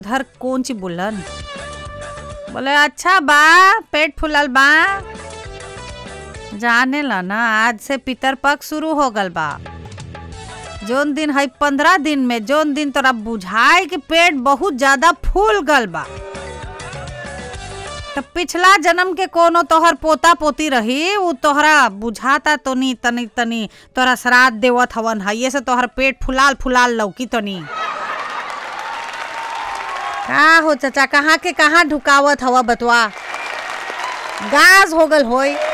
धर कौन ची बोलन बोले अच्छा बा पेट फुलल बा जाने ला ना आज से पितर पक्ष शुरू हो गल बा जोन दिन है पंद्रह दिन में जोन दिन तोरा बुझाए कि पेट बहुत ज्यादा फूल गल बा तो पिछला जन्म के कोनो तोहर पोता पोती रही उ तोहरा बुझाता तो नी तनी तनी तोहरा श्राद्ध देवत हवन है से तोहर पेट फुलाल फुलाल लौकी तो नी का हो चाचा कहाँ के कहाँ ढुकावत हवा बतवा गाज हो गल होई